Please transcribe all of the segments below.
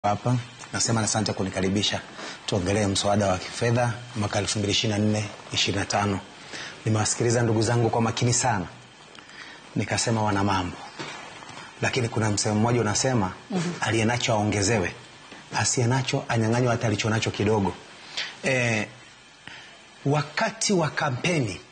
hapa nasema asante kunikaribisha tuongelee mswada wa kifedha mwaka 2024 25 nimewasikiliza ndugu zangu kwa makini sana nikasema wana mambo lakini kuna msemo mmoja unasema mm-hmm. aliye nacho aongezewe asiye nacho anyang'anywa hata alicho nacho kidogo e, wakati wa kampeni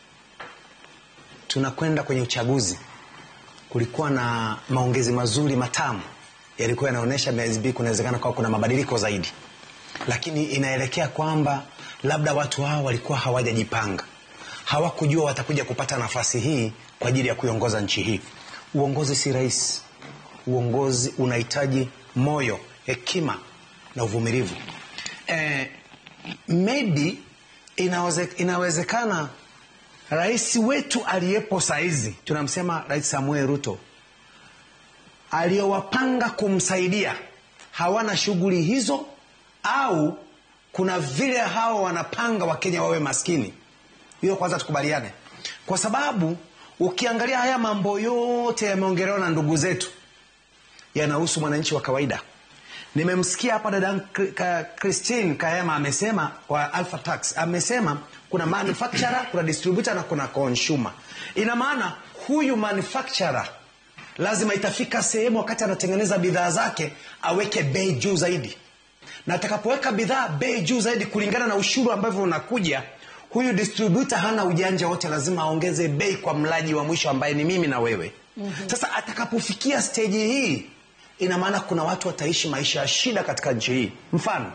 tunakwenda kwenye uchaguzi kulikuwa na maongezi mazuri matamu yalikuwa yanaonyesha MSB kunawezekana kwa kuna mabadiliko zaidi, lakini inaelekea kwamba labda watu hao walikuwa hawajajipanga, hawakujua watakuja kupata nafasi hii kwa ajili ya kuiongoza nchi hii. Uongozi si rahisi, uongozi unahitaji moyo, hekima na uvumilivu. Eh, maybe inaweze, inawezekana rais wetu aliyepo saizi tunamsema Rais Samuel Ruto aliyowapanga kumsaidia hawana shughuli hizo au kuna vile hao wanapanga wakenya wawe maskini hiyo kwanza tukubaliane kwa sababu ukiangalia haya mambo yote yameongelewa na ndugu zetu yanahusu mwananchi wa kawaida nimemsikia hapa dada christine kaema amesema wa alpha tax amesema kuna manufacturer kuna distributor na kuna consumer ina maana huyu manufacturer lazima itafika sehemu wakati anatengeneza bidhaa zake aweke bei juu zaidi na atakapoweka bidhaa bei juu zaidi kulingana na ushuru ambavyo unakuja huyu distributor hana ujanja wote lazima aongeze bei kwa mlaji wa mwisho ambaye ni mimi na wewe mm-hmm. sasa atakapofikia steji hii ina maana kuna watu wataishi maisha ya shida katika nchi hii mfano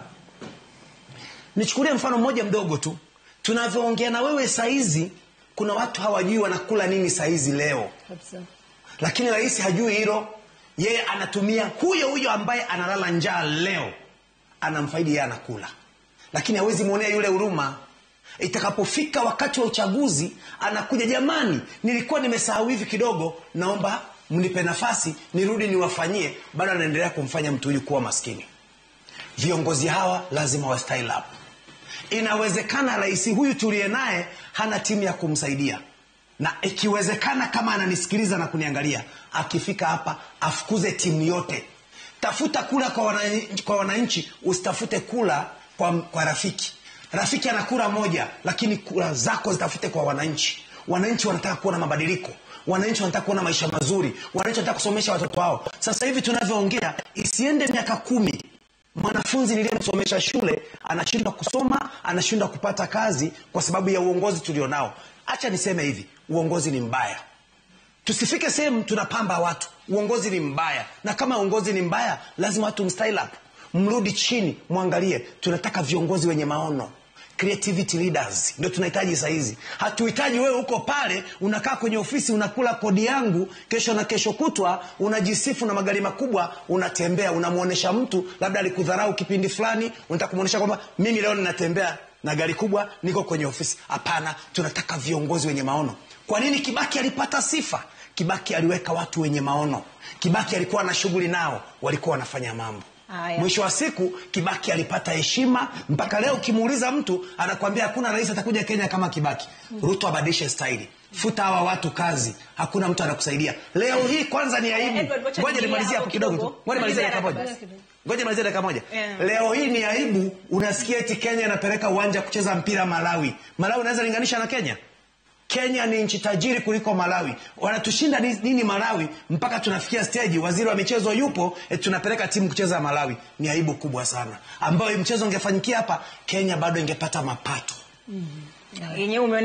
nichukulie mfano mmoja mdogo tu tunavyoongea na wewe saizi kuna watu hawajui wanakula nini saizi leo kabisa lakini rais hajui hilo yeye anatumia huyo huyo ambaye analala njaa leo anamfaidi yeye anakula lakini hawezi mwonea yule huruma itakapofika wakati wa uchaguzi anakuja jamani nilikuwa nimesahau hivi kidogo naomba mnipe nafasi nirudi niwafanyie bado anaendelea kumfanya mtu huyu kuwa maskini viongozi hawa lazima wa style up inawezekana rais huyu tuliye naye hana timu ya kumsaidia na ikiwezekana kama ananisikiliza na kuniangalia akifika hapa afukuze timu yote tafuta kula kwa wananchi, kwa wananchi usitafute kula kwa, kwa rafiki rafiki ana kura moja lakini kura zako zitafute kwa wananchi wananchi wanataka kuona mabadiliko wananchi wanataka kuona maisha mazuri wananchi wanataka kusomesha watoto wao sasa hivi tunavyoongea isiende miaka kumi mwanafunzi niliyemsomesha shule anashindwa kusoma anashindwa kupata kazi kwa sababu ya uongozi tulionao hacha niseme hivi uongozi ni mbaya tusifike sehemu tunapamba watu uongozi ni mbaya na kama uongozi ni mbaya lazima watu mstyle up mrudi chini mwangalie tunataka viongozi wenye maono creativity leaders ndio tunahitaji sahizi hatuhitaji wewe huko pale unakaa kwenye ofisi unakula kodi yangu kesho na kesho kutwa unajisifu na magari makubwa unatembea unamwonyesha mtu labda alikudharau kipindi fulani unataka kumwonyesha kwamba mimi leo ninatembea na gari kubwa niko kwenye ofisi hapana tunataka viongozi wenye maono kwa nini kibaki alipata sifa kibaki aliweka watu wenye maono kibaki alikuwa na shughuli nao walikuwa wanafanya mambo Aya. mwisho wa siku kibaki alipata heshima mpaka leo ukimuuliza mtu anakwambia hakuna rais atakuja kenya kama kibaki ruto abadilishe staili futa hawa watu kazi hakuna mtu anakusaidia leo hii kwanza ni aibu Edward, wacha ngoja niingie nimalizie hapo hapo kidogo tu kidogo. ngoja nimalizie dakika Malizia moja dakika moja. ngoja nimalizie dakika moja Yeah. leo hii ni aibu unasikia eti kenya inapeleka uwanja kucheza mpira malawi malawi unaweza linganisha na kenya kenya ni nchi tajiri kuliko malawi wanatushinda ni- nini malawi mpaka tunafikia steji waziri wa michezo yupo eti tunapeleka timu kucheza malawi ni aibu kubwa sana ambayo hii mchezo ungefanyikia hapa kenya bado ingepata mapato yenyewe ume